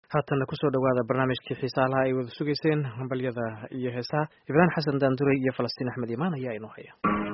haatanna kusoo dhowaada barnaamijkii xiisaalaha ay wada sugayseen hambalyada iyo heesaha ibraahim xasan daanduray iyo falastiin axmed imaan ayaa inoo haya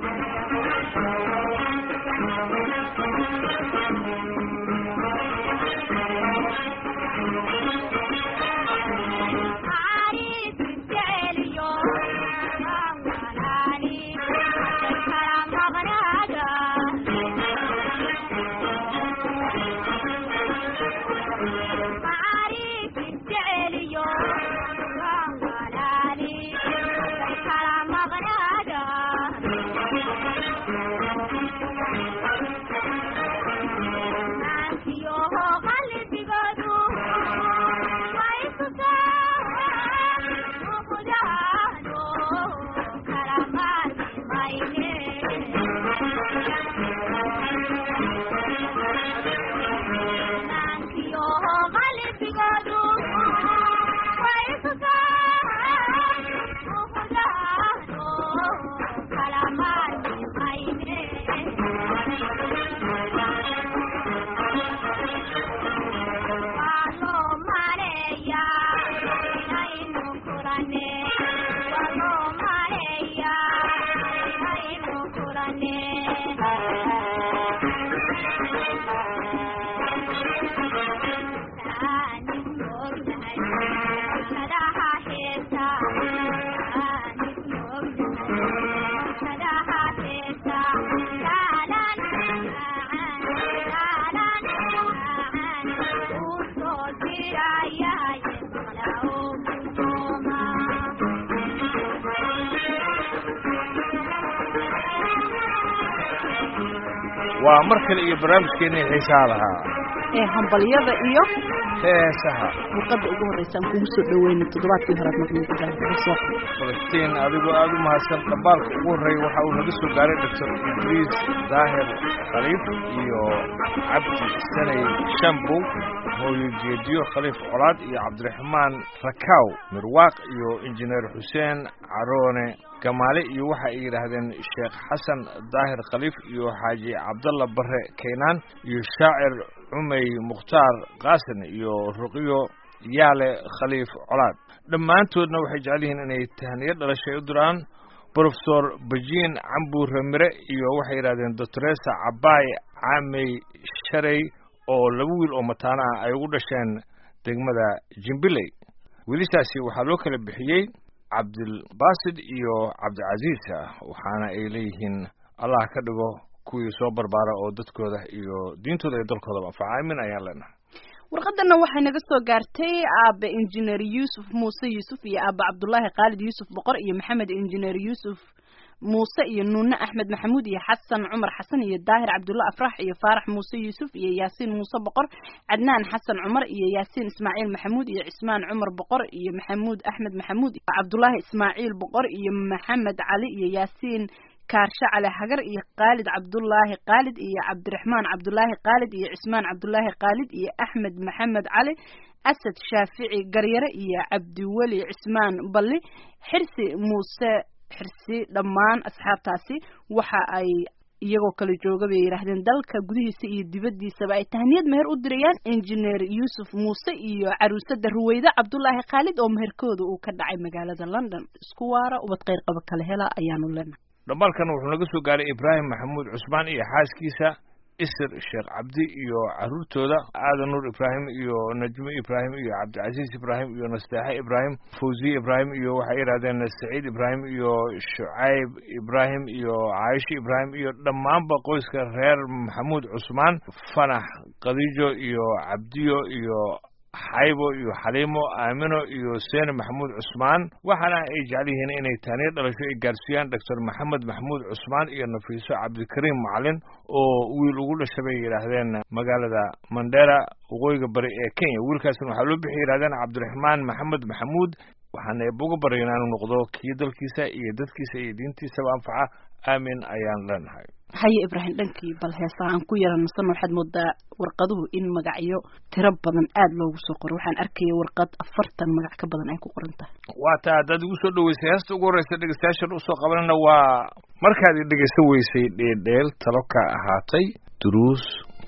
waa mar kale iyo barnaamijkeennii xiisaha lahaa ee hambalyada iyo heesaha warqadda ugu horreysa aan kugu soo dhaweyna toddobaadkii horead maqnaysa falastiin adigoo aada u mahadsan dhambaalka ugu horreeya waxa uu naga soo gaaray doctor idriis daahir khaliif iyo cabdi sanay shambow hooyo jeediyo khaliif colaad iyo cabdiraxmaan rakaw mirwaaq iyo injineer xuseen caroone gamaale iyo waxa ay yidhaahdeen sheekh xasan daahir khaliif iyo xaaji cabdalla barre kaynaan iyo shaacir cumey mukhtaar qaasin iyo ruqyo yaale khaliif colaad dhammaantoodna waxay jecel yihiin inay tahniyo dhalashay u diraan brofesor bajiin cambuure mire iyo waxay yidhahdeen doctoresa cabaay caamey sharey oo laba wiil oo mataano ah ay ugu dhasheen degmada jimbiley wiilishaasi waxaa loo kala bixiyey cabdilbaasid iyo cabdicasiis ah waxaana ay leeyihiin allah ka dhigo kuwii soo barbaara oo dadkooda iyo diintooda iyo dalkoodaba anfaca aamin ayaan leenahay warqadana waxay naga soo gaartay aabe injineer yuusuf muuse yuusuf iyo aabe cabdullaahi khaalid yuusuf boqor iyo maxamed injineer yuusuf muuse iyo nuune axmed maxamuud iyo xasan cumar xasan iyo daahir cabdulla afrax iyo faarax muuse yuusuf iyo yaasiin muuse boqor cadnaan xasan cumar iyo yaasiin ismaaciil maxamuud iyo cismaan cumar boqor iyo maxamuud axmed maxamuud cabdullaahi ismaaciil boqor iyo maxamed cali iyo yaasiin kaarshe cali hagar iyo khaalid cabdullaahi khaalid iyo cabdiraxmaan cabdullaahi khaalid iyo cismaan cabdullaahi khaalid iyo axmed maxamed cali asad shaafici garyare iyo cabdiweli cismaan balli xirsi muuse xirsi dhammaan asxaabtaasi waxa ay iyagoo kala jooga bay yidhaahdeen dalka gudihiisa iyo dibaddiisaba ay tahniyad meher u dirayaan injineer yuusuf muuse iyo caruusada ruweyde cabdullaahi khaalid oo meherkooda uu ka dhacay magaalada london isku waara ubad kheyr qaba kala hela ayaanu leenahay dhambaalkan wuxuu naga soo gaaray ibraahim maxamuud cusmaan iyo xaaskiisa isir sheekh cabdi iyo caruurtooda aadan nuur ibraahim iyo najmo ibraahim iyo cabdicasiis ibraahim iyo nasteexe ibraahim fawziye ibraahim iyo waxay yidhahdeen saciid ibraahim iyo shucayb ibraahim iyo caaisho ibraahim iyo dhammaanba qoyska reer maxamuud cusmaan fanax khadiijo iyo cabdiyo iyo xaybo iyo xaliimo aamino iyo seene maxamuud cusmaan waxaana ay jecel yihiin inay taaniyo dhalasho ay gaarsiiyaan doctor maxamed maxamuud cusmaan iyo nafiiso cabdikariim macalin oo wiil ugu dhasha bay yidhaahdeen magaalada mandera waqooyiga bari ee kenya wiilkaasna waxaa loo bixi yidhahdeen cabdiraxmaan maxamed maxamuud waxaana eebuga baryayn inuu noqdo kii dalkiisa iyo dadkiisa iyo diintiisaba anfaca aamin ayaan leenahay haye ibraahim dhankii bal heesaa aan ku yara nasan waxaad moodaa warqaduhu in magacyo tiro badan aada loogu soo qoro waxaan arkaya warqad afartan magac ka badan ay ku qoran tahay waa taa haddaad igu soo dhaweysay heesta ugu horreysa dhegeystayaashan usoo qabanana waa markaad i dhegeysan weysay dheedheel talo ka ahaatay duruus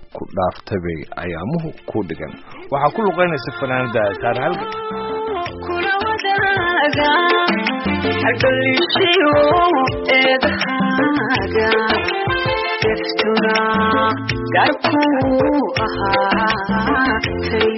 ku dhaaftabay ayaamuhu ku dhigan waxaa ku luqaynaysa fanaanada taar halga kula wadaaga adalishiyo eedahaaga deftuna garkuu ahaatay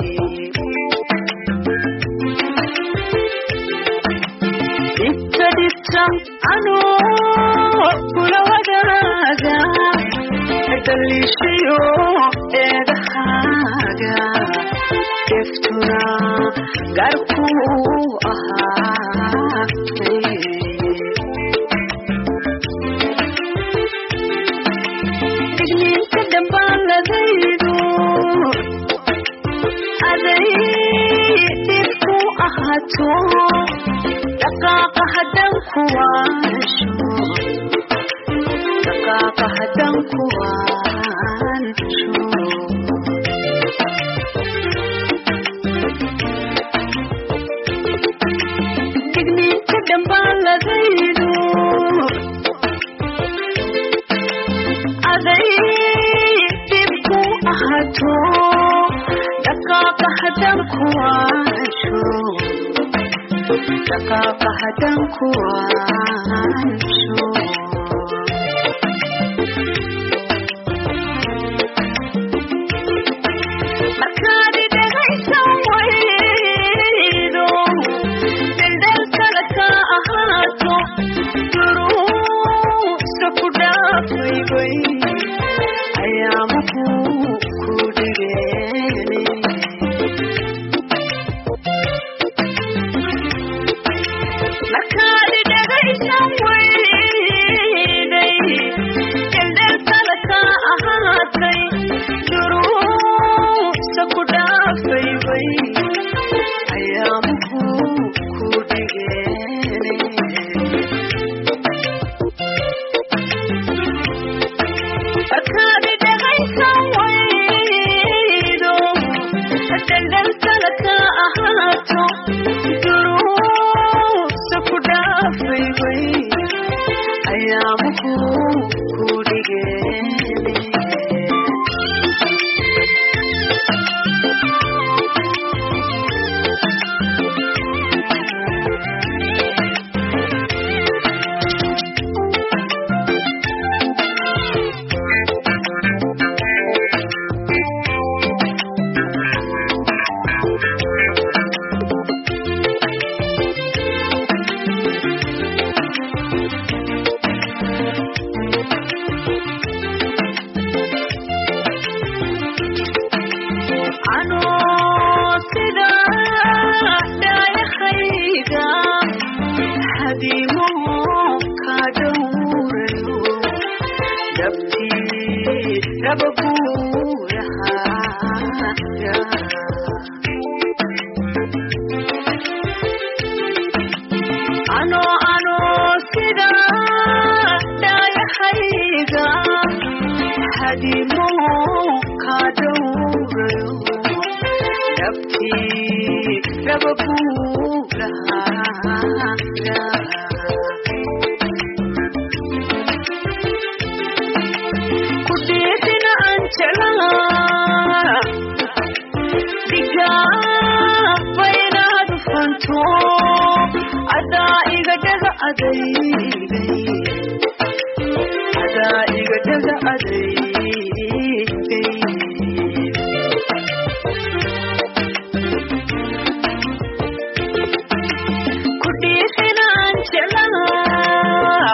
dhibta dhibta anoo kula wadaaga adalishiyo eedahaaga deftuna garkuu ahaatay digniinta dambaaladaydu aday dhibku ahaato dhaqaaqa haddan kuwaansho dhaqaaqa haddan kuwaansho digniinta dambaaladaydu aday dhibku ahaato dhaqaaqa haddan kuwaansho dhaqaaqa haddan kuwaansho markaad dhegaysan waydo daldalkala ka ahaato duruusa ku dhaafaybay ayaamuhu ku dhigeen markaad dhegaysan wayday daldalkala ka ahaatay duruusa ku dhaafaybay ayaamuhu ku dhigeen markaad dhegaysan waydo daldalkala ka ahaato duruusa ku dhaafaybay ayaamuhu ku dhigeen anoo sida dhaayahayga hadiimo ka dhowrayo dabtii dhabaguurahaaga anoo anoo sida dhaayahayga hadimo ka dhowrayo dabtii dhabaguurahaaga ku dhiidina aan jeclaa dhigaaba inaad fanto adaa iga dhaga adaygay adaa iga dhaga adaygay ku dhiidina aan jeclaa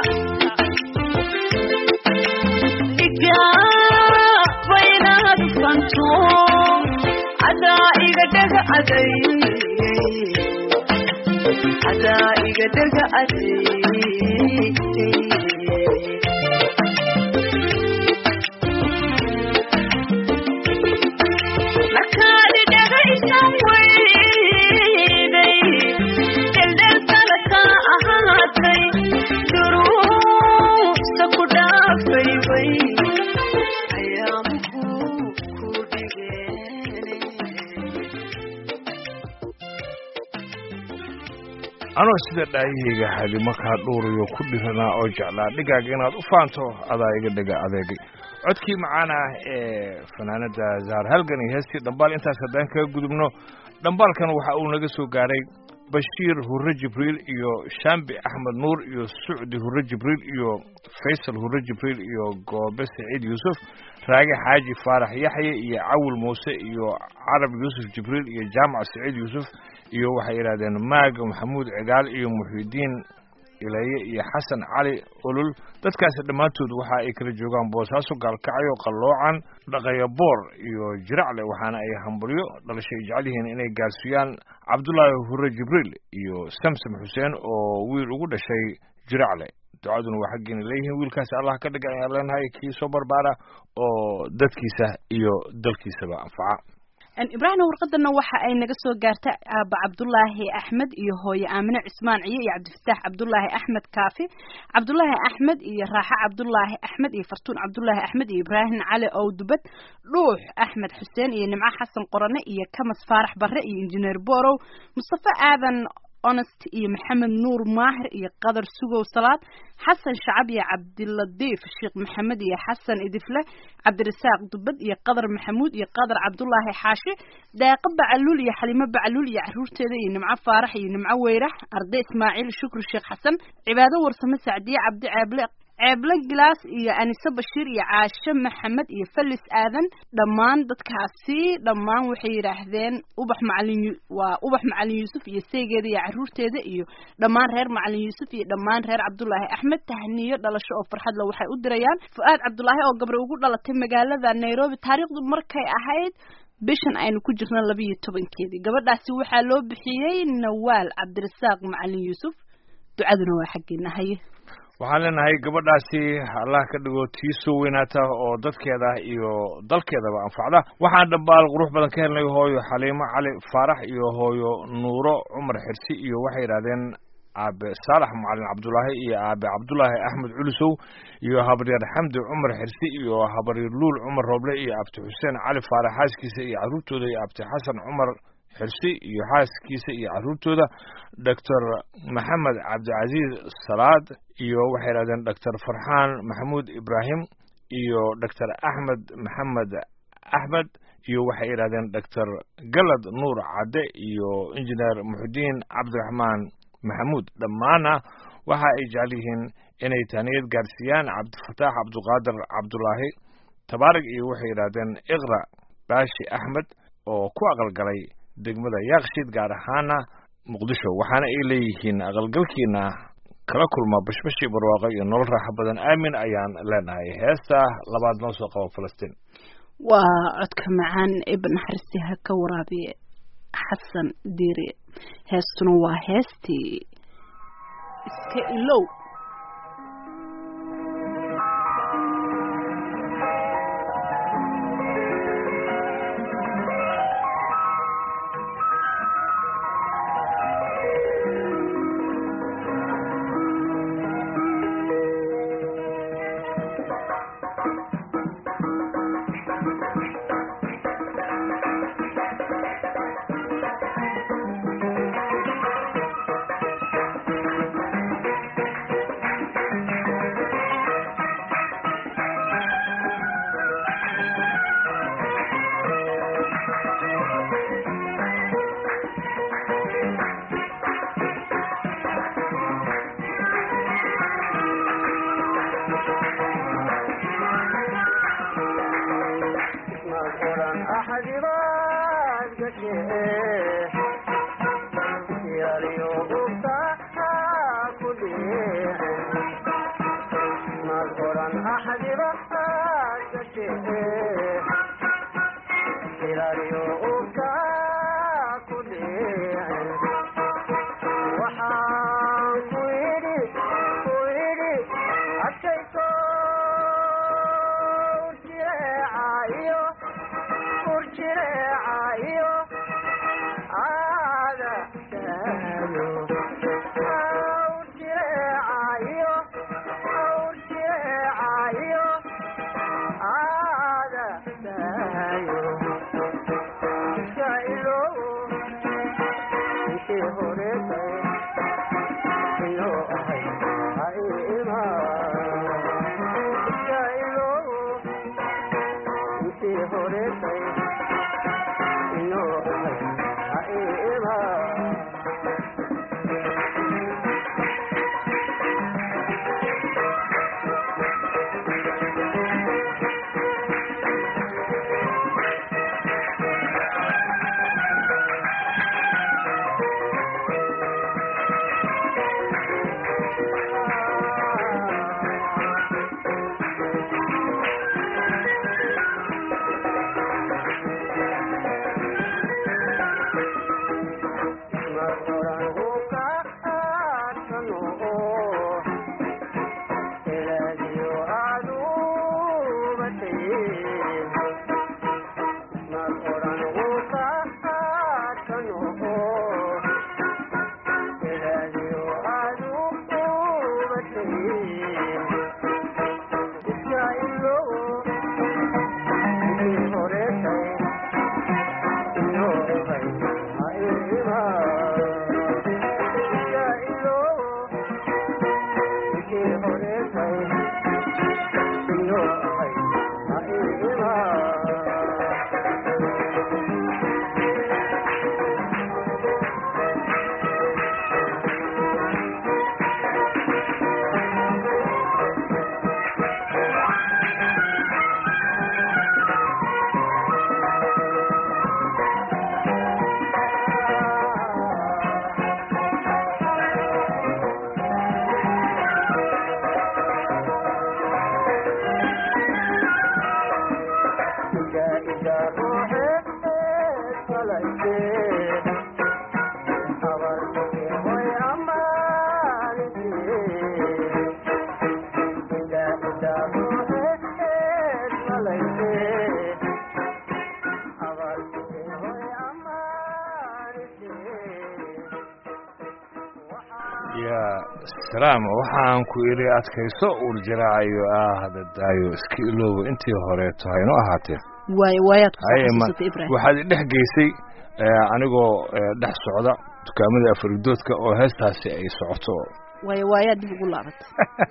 dhigaaba inaad fanto adaa iga dhaga adaygay adaa iga dhaga adaygay markaad dhegaysan wayday daldalkala ka ahaatay duruusa ku dhaafaybay ayaamuhu ku dhigeen anoo sida dhaayahayga hadi markaa dhuurayo ku dhiranaa oo jeclaa dhigaaga inaad u faanto adaa iga dhega adeegay codkii macaan ah ee fanaanada zahar halgan iyo heestii dhambaal intaas haddaan kaga gudubno dhambaalkan waxa uu naga soo gaaray bashiir hurre jibriil iyo shambi axmed nuur iyo sucdi hurre jibriil iyo faysal hurre jibriil iyo goobe saciid yuusuf raage xaaji faarax yaxye iyo cawil muuse iyo carab yuusuf jibriil iyo jaamac saciid yuusuf iyo waxay yidhahdeen maaga maxamuud cigaal iyo muxidiin ilaye iyo xasan cali olol dadkaasi dhammaantood waxa ay kala joogaan boosaaso gaalkacyo qalloocan dhaqayaboor iyo jiracle waxaana ay hambalyo dhalashay jecel yihiin inay gaarsiiyaan cabdulaahi hurre jibriil iyo samsam xuseen oo wiil ugu dhashay jiracle ducaduna waa xaggeena leeyihiin wiilkaasi allah ka dhiga ayaan leenahay kii soo barbaara oo dadkiisa iyo dalkiisaba anfaca ibraahim warqadana waxa ay naga soo gaartay aaba cabdulaahi axmed iyo hooye aamine cismaan ciye iyo cabdifataax cabdulaahi axmed kaafi cabdulaahi axmed iyo raaxe cabdulaahi axmed iyo fartuun cabdulaahi axmed iyo ibraahim cali owdubad dhuux axmed xuseen iyo nimco xasan qorane iyo kamas faarax barre iyo injineer borow mustafe aadan honest iyo maxamed nuur maahir iyo qadar sugow salaad xasan shacab iyo cabdiladiif sheekh maxamed iyo xasan idifle cabdirasaaq dubad iyo qadar maxamuud iyo qadar cabdulaahi xaashi daaqo bacaluul iyo xalimo bacaluul iyo caruurteeda iyo nimco faarax iyo nimco weyrax arday ismaaciil shukri sheekh xasan cibaado warsame sacdiye cabdi ceeble ceeble gilaas iyo anise bashiir iyo caashe maxamed iyo falis aadan dhammaan dadkaasi dhammaan waxay yidhaahdeen ubax macalin waa ubax macalin yuusuf iyo seygeeda iyo caruurteeda iyo dhammaan reer macalin yuusuf iyo dhammaan reer cabdulaahi axmed tahniyo dhalasho oo farxadle waxay u dirayaan fu-aad cabdulaahi oo gabre ugu dhalatay magaalada nairobi taariikhdu markay ahayd bishan aynu ku jirno labiiyo tobankeedii gabadhaasi waxaa loo bixiyey nawaal cabdirasaaq macalin yuusuf ducaduna waa xaggeena haye waxaan leenahay gabadhaasi allah ka dhigo tii soo weynaata oo dadkeeda iyo dalkeedaba anfacda waxaan dhambaal qurux badan ka helnay hooyo xaliimo cali faarax iyo hooyo nuuro cumar xirsi iyo waxay yidhahdeen aabe saalax macalin cabdulaahi iyo aabe cabdulaahi axmed culusow iyo habaryar xamdi cumar xirsi iyo habaryar luul cumar rooble iyo abti xuseen cali faarax xaaskiisa iyo caruurtooda iyo abti xasan cumar xirsi iyo xaaskiisa iyo caruurtooda doctor maxamed cabdicasiis salaad iyo waxay yidhahdeen doctor farxaan maxamuud ibraahim iyo doctor axmed maxamed axmed iyo waxay yidhahdeen doctor galad nuur cadde iyo injineer muxudiin cabdiraxmaan maxamuud dhammaana waxa ay jecel yihiin inay taaniyad gaarsiiyaan cabdifataax cabduqaadir cabdulaahi tabaarig iyo waxay yidhahdeen iqra baashi axmed oo ku aqalgalay degmada yaaqshiid gaar ahaana muqdisho waxaana ay leeyihiin aqalgalkiina kala kulma bashbashii barwaaqo iyo nolol raaxo badan aamin ayaan leenahay heesta labaad noo soo qabo falastiin waa codka macaan ibn xarsi ha ka waraabiye xasan diiri heestuna waa heestii iska ilow ya salaam waxaan ku idhi adkayso urjaraacayo ah hadadaayo iska iloobo intii horeeto hayno ahaatee waayo waayaad ku haye ma xasuusatay ibrahim waxaad idhex geysay eh, anigoo eh, dhex socda dukaamada afaridoodka oo heestaasi ay socoto waayo waayaad dib ugu laabatay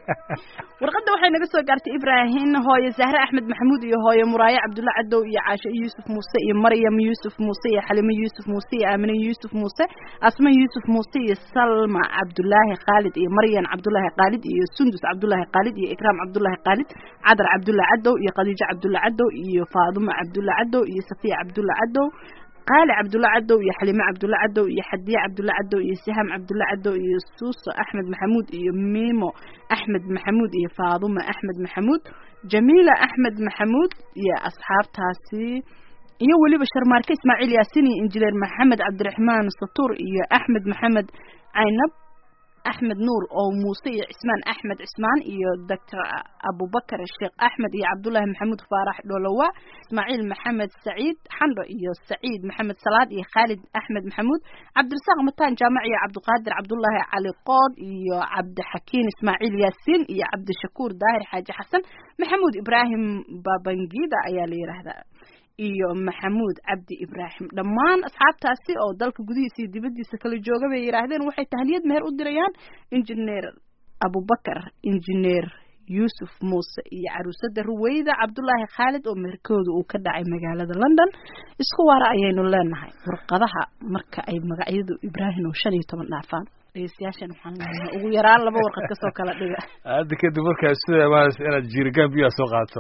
warqadda waxay naga soo gaartay ibraahim hooye zahre axmed maxamuud iyo hooye muraaye cabdulla cadow iyo caasho yuusuf muuse iyo maryam yuusuf muuse iyo xalimo yuusuf muuse iyo aamine yuusuf muuse asma yuusuf muuse iyo salma cabdulaahi khaalid iyo maryan cabdulaahi khaalid iyo sundus cabdulaahi khaalid iyo ikraam cabdulaahi khaalid cadar cabdulla cadow iyo khadiijo cabdulla cadow iyo faaduma cabdulla cadow iyo safiya cabdulla cadow qaali cabdulla cadow iyo xalime cabdulla cadow iyo xadiye cabdulla cadow iyo sihaam cabdulla cadow iyo suuso axmed maxamuud iyo miimo axmed maxamuud iyo faaduma axmed maxamuud jamiila axmed maxamuud iyo asxaabtaasi iyo weliba sharmaarke ismaaciil yaasin iyo injineer maxamed cabdiraxmaan satuur iyo axmed maxamed caynab axmed nuur oo muuse iyo cismaan axmed cismaan iyo doctor abubakar sheekh axmed iyo cabdullaahi maxamuud faarax dholowa ismaaciil maxamed saciid xandho iyo saciid maxamed salaad iyo khaalid axmed maxamuud cabdirasaaq mataan jaamac iyo cabdiqaadir cabdullaahi cali qood iyo cabdixakiin ismaaciil yaasiin iyo cabdishakuur daahir xaaji xasan maxamuud ibraahim babangida ayaa la yidhaahdaa iyo maxamuud cabdi ibraahim dhammaan asxaabtaasi oo dalka gudihiisa iyo dibaddiisa kala jooga bay yidhaahdeen waxay tahniyad meher u dirayaan injineer abubakar injineer yuusuf muuse iyo caruusada ruweyda cabdulaahi khaalid oo meherkooda uu ka dhacay magaalada london isku waara ayaynu leenahay warqadaha marka ay magacyadu ibraahim oo shan iyo toban dhaafaan dhegeystayaashan waxaan leenahay ugu yaraan laba warqad kasoo kala dhiga hadda kadib markaa sida imaanaysa inaad jiirigaan biyaa soo qaato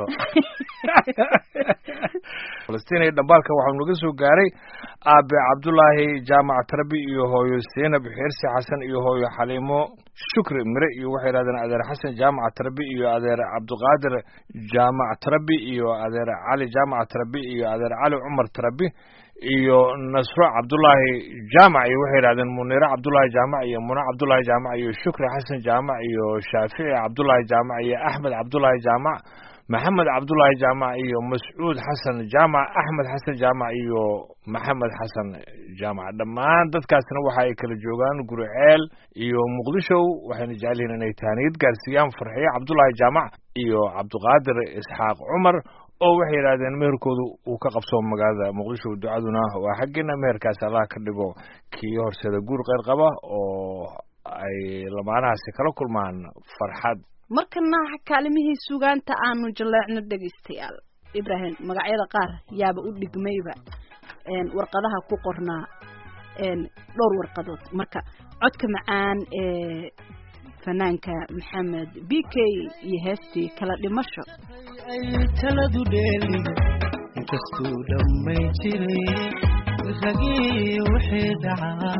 falastiin iyo dhambaalka waxaa naga soo gaaray aabe cabdulaahi jaamac tarbi iyo hooyo seenab xirsi xasan iyo hooyo xaliimo shukri mire iyo waxay yidhahdeen adeer xasan jaamac tarbi iyo adeer cabdiqaadir jaamac tarbi iyo adeer cali jaamac tarbi iyo adeer cali cumar tarbi iyo nasro cabdulaahi jaamac iyo waxay yidhahdeen munire cabdulaahi jaamac iyo muna cabdulaahi jaamac iyo shukri xasan jaamac iyo shaafici cabdulaahi jaamac iyo axmed cabdulaahi jaamac maxamed cabdulaahi jaamac iyo mascuud xasan jaamac axmed xasan jaamac iyo maxamed xasan jaamac dhammaan dadkaasna waxa ay kala joogaan guriceel iyo muqdisho waxayna jecel yihiin inay tahniyad gaarsiiyaan farxiye cabdulaahi jaamac iyo cabdiqaadir isxaaq cumar oo waxay yidhahdeen meherkoodu uu ka qabsoomo magaalada muqdisho ducaduna waa xaggeena meherkaas allah ka dhigo kii horseeda guur qeyr qaba oo ay lamaanahaasi kala kulmaan farxad markana kaalimihii sugaanta aanu jaleecno dhegaystayaal ibraahim magacyada qaar yaaba u dhigmayba warqadaha ku qornaa dhowr warqadood marka codka macaan ee fanaanka maxamed b k iyo heestii kala dhimasho ay taladu dheeli inkastuu dhammay jiray ragii wixii dhacaa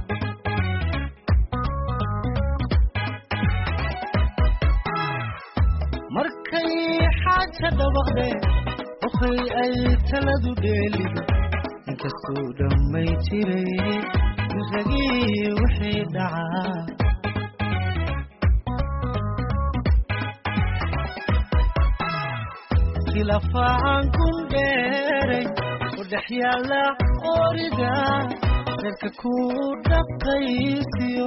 markay xaaja dhabaqdeen wakay ay taladu dheeli inkastuu dhammay jiray ragii wixii dhacaa khilafaan kun dheeray u dhex yaalla orida reerka ku dhaqaysiyo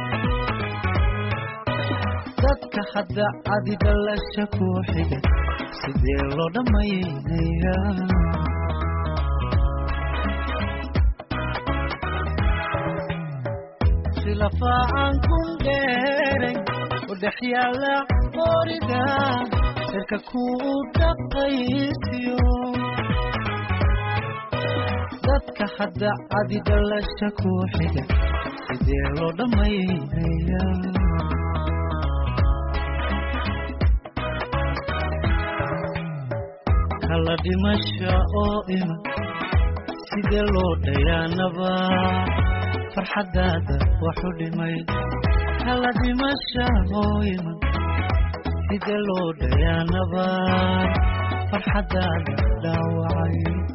dadka hadda adi dhalasha ku xiga sidee loo dhammaynaya lafaacan kun dheeray u dhex yaalla qooriga cirka kuu dhaqaysiyo dadka hadda cadi dhalasha ku xiga sidee loo dhammaynaya kala dhimasha oo iman sidee loo dhayaanaba farxaddaada waxu dhimay kala dhimasha oo iman sidee loo dhayaanaba farxaddaada dhaawacay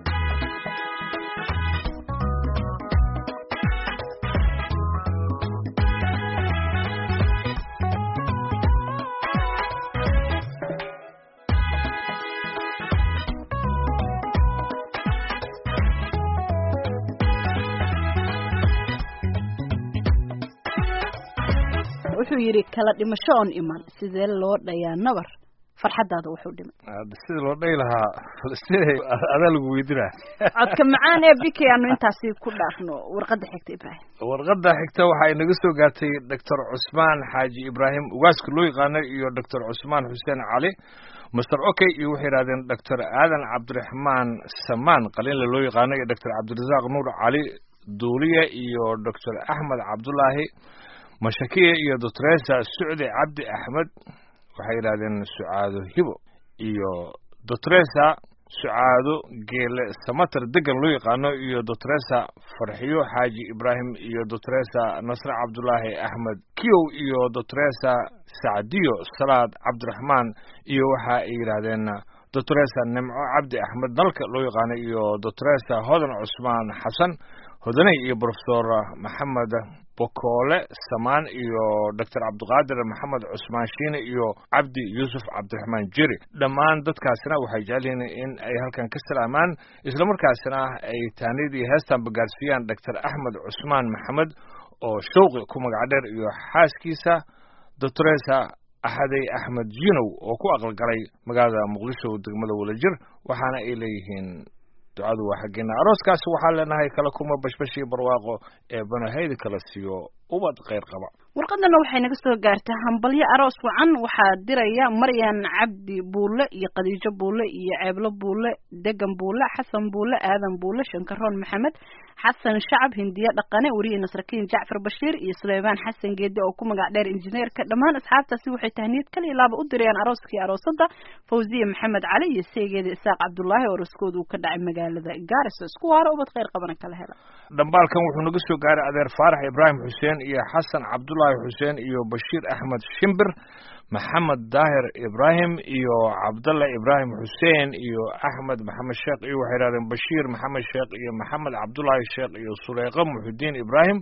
wuxuu yidhi kala dhimasho oon iman sidee loo dhayaa nabar farxaddaada wuxuu dhimay Hadda sida loo dhahi lahaa Falastiin adaa lagu weydinaa codka macaan ee biki aanu intaasi ku dhaafno warqadda xigta ibraahim warqadda xigta waxa ay naga soo gaartay doctor cusmaan xaaji ibraahim ugaaska loo yaqaano iyo doctor cusmaan xuseen cali master okay iyo waxay yidhahdeen doctor aadan cabdiraxmaan samaan qalinle loo yaqaano iyo doctor cabdirasaaq nuur cali duuliye iyo doctor axmed cabdulaahi mashakiye iyo doctoresa sucdi cabdi axmed waxay yidhahdeen sucaado hibo iyo doctoresa sucaado geele samater degan loo yaqaano iyo doctoresa farxiyo xaaji ibraahim iyo doctoresa nasre cabdulaahi axmed kiyow iyo doctoresa sacdiyo salaad cabdiraxmaan iyo waxa ay yidhaahdeen doctoresa nimco cabdi axmed dalka loo yaqaano iyo doctoresa hodan cusmaan xasan hodaney iyo profesor maxamed bokoole samaan iyo doctor cabdiqaadir maxamed cusmaan shiine iyo cabdi yuusuf cabdiraxmaan jeri dhammaan dadkaasina waxay jecel yihiin in ay halkan ka salaamaan islamarkaasina ay taanidii heestan bagaarsiiyaan doctor axmed cusmaan maxamed oo showqi ku magac dheer iyo xaaskiisa doctoresa axadey axmed jinow oo ku aqalgalay magaalada muqdisho degmada wadajir waxaana ay leeyihiin ducadu waa xaggeena arooskaas waxaan leenahay kala kuma bashbashii barwaaqo ee banahayda kala siiyo ubad kheyr qaba warqadana waxay naga soo gaartaa hambalyo aroos wacan waxaa diraya maryan cabdi buulle iyo khadiijo buulle iyo ceeblo buulle degan buulle xasan buulle aadan buulle shankaroon maxamed xasan shacab hindiye dhaqane weriye nasrakiin jacfar bashiir iyo suleymaan xasan geedi oo ku magac dheer injineerka dhammaan asxaabtaasi waxay tahniyad kaliya laaba u dirayaan arooskii aroosada fawziye maxamed cali iyo seegeeda isaaq cabdulaahi oo arooskooda uu ka dhacay magaalada gaariso isku waaro ubad kheyr qabana kala hela dhambaalkan wuxuu naga soo gaaray adeer faarax ibraahim xuseen iyo xasan cabdulaahi xuseen iyo bashiir axmed shimbir maxamed daahir ibraahim iyo cabdalla ibraahim xuseen iyo axmed maxamed sheekh iyo waxay yidhahdeen bashiir maxamed sheekh iyo maxamed cabdulaahi sheekh iyo suleyqa muxudiin ibraahim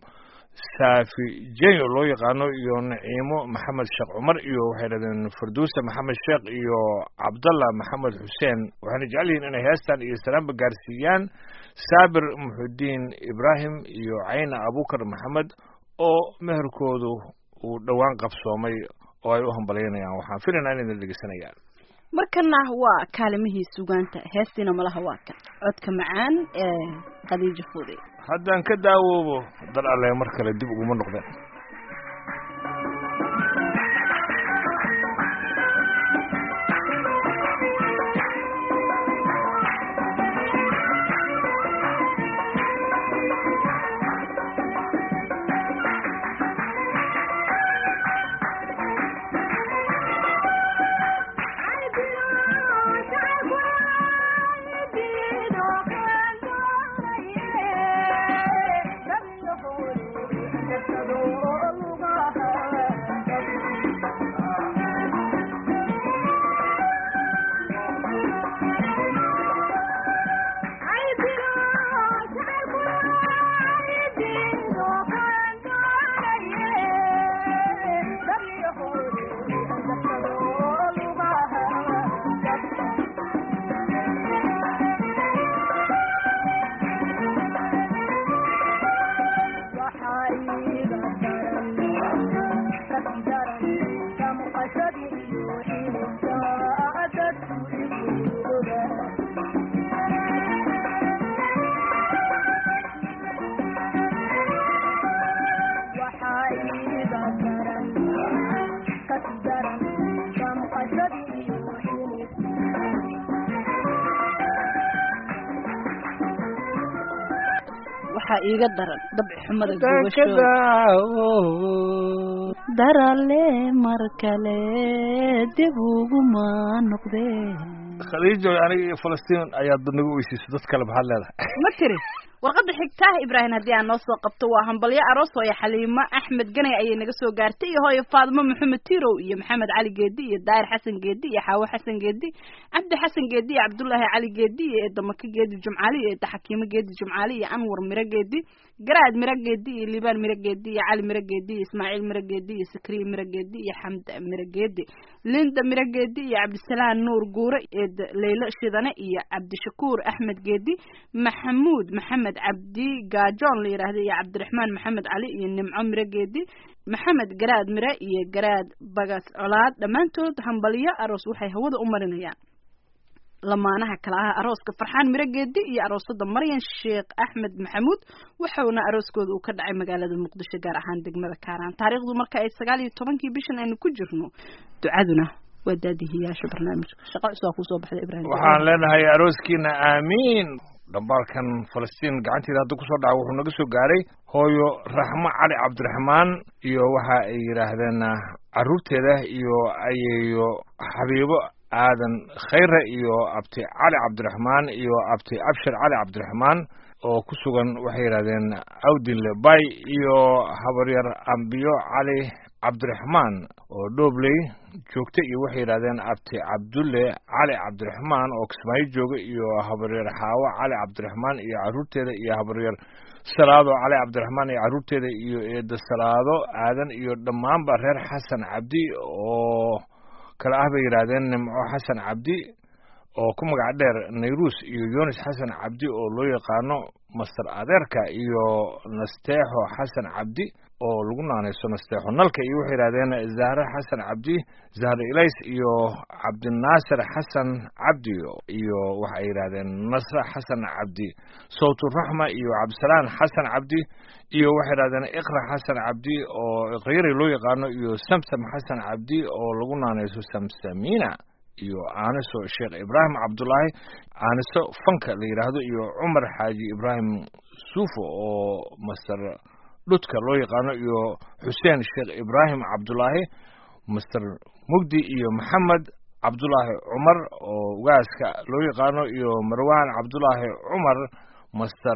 saafi jenyo loo yaqaano iyo naciimo maxamed sheekh cumar iyo waxay yidhahdeen farduusa maxamed sheekh iyo cabdalla maxamed xuseen waxayna jecel yihiin inay heestan iyo salaamba gaarsiiyaan saabir muxudiin ibraahim iyo cayna abukar maxamed oo meherkoodu uu dhowaan qabsoomay oo ay u hambalyaynayaan waxaan filaynaa inayna dhegeysanayaan markana waa kaalimihii sugaanta heestiina malaha waa kan codka macaan ee khadiijo fuude haddaan ka daawoobo dal alle mar kale dib uguma noqdeen Thank you. iiga daran dabci xumada gubasho darale mar kale dib uguma noqdee khadiijo aniga iyo falastiin ayaad nagu weysiisay dad kale maxaad leedahay ma tiri warqadda xigtaah ibraahim haddii aan noo soo qabto waa hambalyo aroos hooyo xaliimo axmed ganay ayay naga soo gaartay iyo hooyo faadimo maxamed tirow iyo maxamed cali geedi iyo daahir xasan geedi iyo xaawo xasan geedi cabdi xasan geedi iyo cabdullaahi cali geedi iyo eedamaka geedi jumcaali iyo eeda xakiimo geedi jumcaali iyo anwar miro geedi garaad miro geedi iyo liibaan miro geedi iyo cali miro geedi iyo ismaaciil miro geedi iyo sakriye miro geedi iyo xamda miro geedi linda miro geedi iyo cabdisalaan nuur guure eed leylo shidane iyo cabdishakuur axmed geedi maxamuud maxamed cabdi gaajoon la yidhaahda iyo cabdiraxmaan maxamed cali iyo nimco miro geedi maxamed garaad mire iyo garaad bagas colaad dhammaantood hambalyo aroos waxay hawada u marinayaan lamaanaha kale ah arooska farxaan miro geedi iyo aroosada maryan sheekh axmed maxamuud waxauna arooskooda uu ka dhacay magaalada muqdisho gaar ahaan degmada kaaraan taariikhdu marka ay sagaal iyo tobankii bishan aynu ku jirno ducaduna waa daadihiyaasha barnaamijka shaqo cusubaa kusoo baxda ibraahim waxaan leenahay arooskiina aamiin dhambaalkan falastiin gacanteeda hadda kusoo dhaca wuxuu naga soo gaaray hooyo raxmo cali cabdiraxmaan iyo waxa ay yidhaahdeen caruurteeda iyo ayeeyo xabiibo aadan khayre iyo abti cali cabdiraxmaan iyo abti abshir cali cabdiraxmaan oo ku sugan waxay yidhahdeen awdinle bay iyo habaryar ambiyo cali cabdiraxmaan oo dhoobley joogta iyo waxay yidhahdeen abti cabdulle cali cabdiraxmaan oo kismaayo jooga iyo habaryar xaawo cali cabdiraxmaan iyo caruurteeda iyo habaryar salaado cali cabdiraxmaan iyo caruurteeda iyo eeda salaado aadan iyo dhammaanba reer xasan cabdi oo kale ah bay yidhaahdeen nimco xasan cabdi oo ku magac dheer nayruus iyo yunis xasan cabdi oo loo yaqaano master adeerka iyo nasteexo xasan cabdi oo lagu naanayso nasteexo nalka iyo waxay yidhahdeen zahre xasan cabdi zahre ilays iyo cabdinaasir xasan cabdi iyo waxay yidhahdeen nasre xasan cabdi sawturaxma iyo cabdisalaan xasan cabdi iyo waxay yidhahdeen iqra xasan cabdi oo iqyari loo yaqaano iyo samsam xasan cabdi oo lagu naanayso samsamina iyo aaniso sheekh ibraahim cabdullaahi aaniso fanka la yidhaahdo iyo cumar xaaji ibraahim suufo oo master dhudka loo yaqaano iyo xuseen sheekh ibraahim cabdullaahi master mugdi iyo maxamed cabdullaahi cumar oo ugaaska loo yaqaano iyo marwaan cabdullaahi cumar master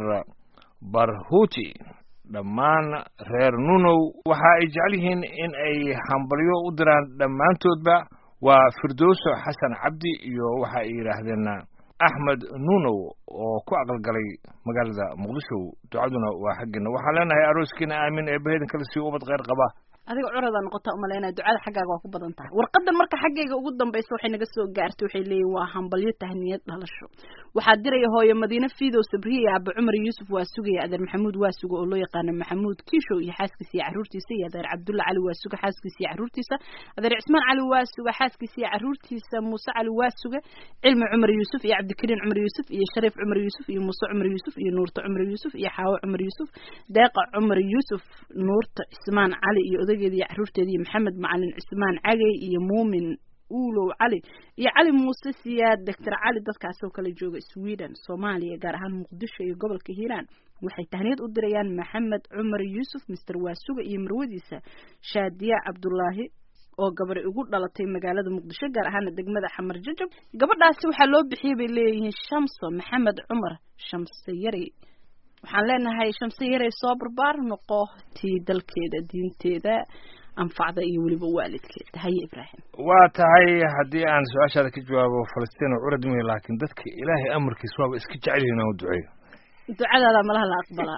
barhuti dhammaan reer nunow waxa ay jecel yihiin in ay hambalyo u diraan dhammaantoodba waa firdowso xasan cabdi iyo waxa ay yidhaahdeen axmed nunow oo ku aqalgalay magaalada muqdisho ducaduna waa xaggeena waxaan leenahay arooskiina aamin ee bahedin kale sii ubad kheyr qaba adiga curadaa noqota umalaynaya ducada xaggaaga waa ku badan tahay warqadan marka xaggayga ugu dambaysa waxay naga soo gaartay waxay leeyihin waa hambalyo tahniyad dhalasho waxaa diraya hooyo madiine fiidow sabriye iyo aaba cumar yuusuf waa sugaya adeer maxamuud waa suga oo loo yaqaano maxamuud kiishow iyo xaaskiisa iyo caruurtiisa iyo adeer cabdulla cali waa suga xaaskiisa iyo caruurtiisa adeer cismaan cali waa suga xaaskiisa iyo caruurtiisa muuse cali waa suga cilmi cumar yuusuf iyo cabdikariin cumar yuusuf iyo shariif cumar yuusuf iyo muuse cumar yuusuf iyo nuurta cumar yuusuf iyo xaawo cumar yuusuf deeqa cumar yuusuf nuurta cismaan cali iyo odageeda iyo caruurteeda iyo maxamed macalin cismaan cagey iyo muumin uulow cali iyo cali muuse siyaad doctor cali dadkaasoo kale jooga sweden soomaaliya gaar ahaan muqdisho iyo gobolka hiiraan waxay tahniyad u dirayaan maxamed cumar yuusuf mister waasuga iyo marwadiisa shaadiya cabdulaahi oo gabadhi ugu dhalatay magaalada muqdisho gaar ahaana degmada xamar jajab gabadhaasi waxaa loo bixiyay bay leeyihiin shamso maxamed cumar shamse yari waxaan leenahay shamse yaray soo barbaar noqo tii dalkeeda diinteeda anfacda iyo weliba waalidkeeda haye ibraahim waa tahay haddii aan su-aashaada ka jawaabo falastiin oo curad mihi laakiin dadka ilaahay amarkiis waaba iska jecel yihin aan u duceeyo ducadaada malaha la aqbalaa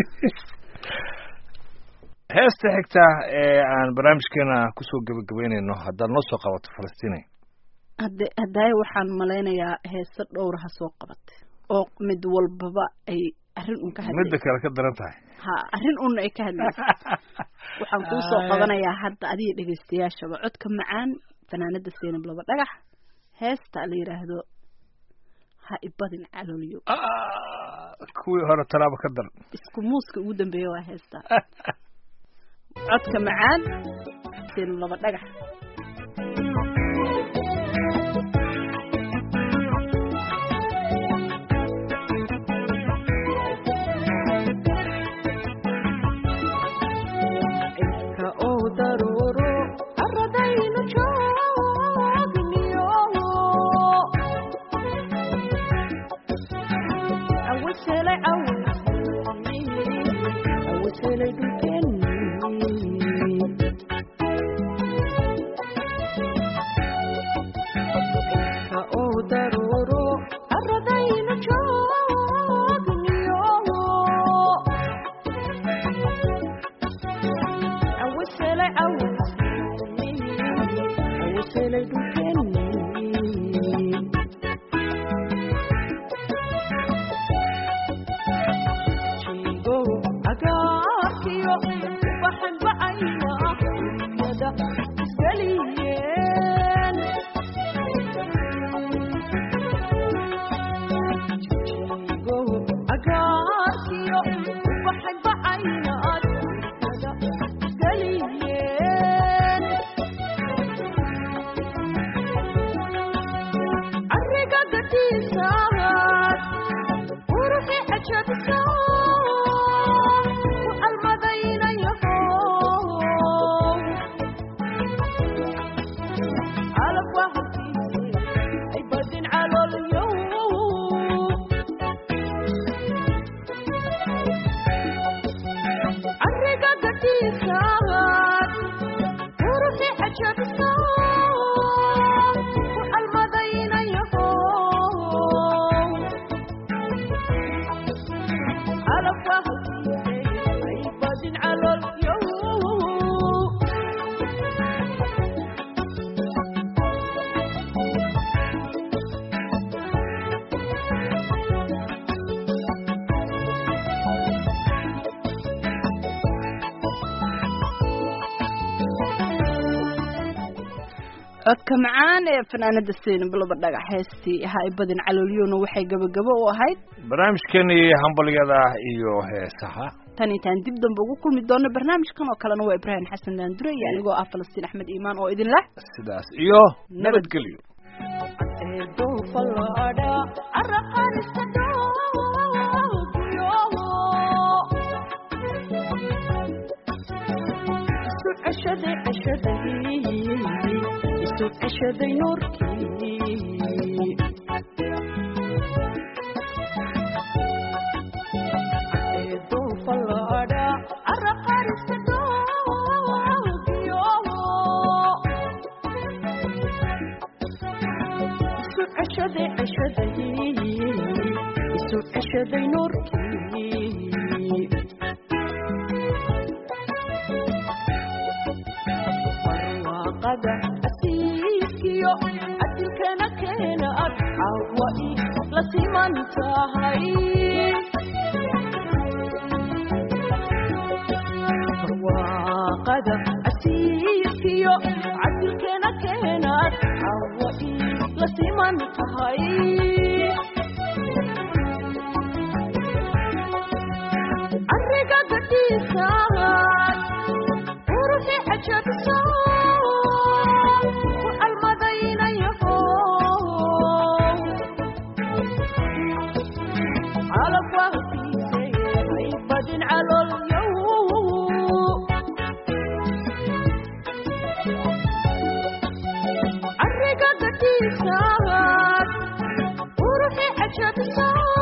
heesta xigta ee aan barnaamijkeena kusoo gebagabeynayno haddaad noo soo qabato falastiinay hadde hadaaye waxaan malaynayaa heese dhowraha soo qabatay oo mid walbaba ay arrin un ka hadlay midda kale ka daran tahay ha arrin un ay ka hadlaysa waxaan kuu soo qabanayaa hadda adiga dhegaystayaashaba codka macaan fanaanada seynab laba dhagax heesta la yidhaahdo ha ibadin calooliyo kuwii hore talaaba ka daran isku muuska ugu dambeeya waa heesta codka macaan seynab laba dhagax helay dhulkeennii ka oo daruuro arradayna joogniyo awaselay awaselay dhulkeennii jigo agaarkiyo ubaxan bacayna dunyada isgeliyeen jigo agaarkiyo ubaxan bacayna dunyada isgeliyeen arriga gadiisaad quruxi cajabisa ku almadaynayaho calab waa hortiise ay badin caloolyo arriga gadiisaad quruxi cajabisa ku almadaynayaho calab waa hortiise ay badin caloolyo codka macaan ee fanaanada seen bilaba dhagax heestii ha i badin calooliyona waxay gabagabo u ahayd barnaamijkeenii hambalyada iyo heesaha tan intaan dib dambe ugu kulmi doono barnaamijkan oo kalena waa ibraahim xasan daandure iyo anigoo ah falastiin axmed iimaan oo idin leh sidaas iyo nabadgelyo eedo falaadha araqarista dhoogiyo isu ceshaday ceshaday isu ceshaday nuurkii eedo falaadha araqarista dhoogiyo isu ceshaday ceshaday isu ceshaday nuurkii barwaaqada asiiskiyo adilkana keena ad cawa i la siman tahay barwaaqada asiiskiyo cadilkana keena ad cawa i la siman tahay arriga gadhiisaad quruxi cajabisa ku almadaynayaho calab waa hortiisay ay badin caloolyow arriga gadhiisaad quruxi cajabisa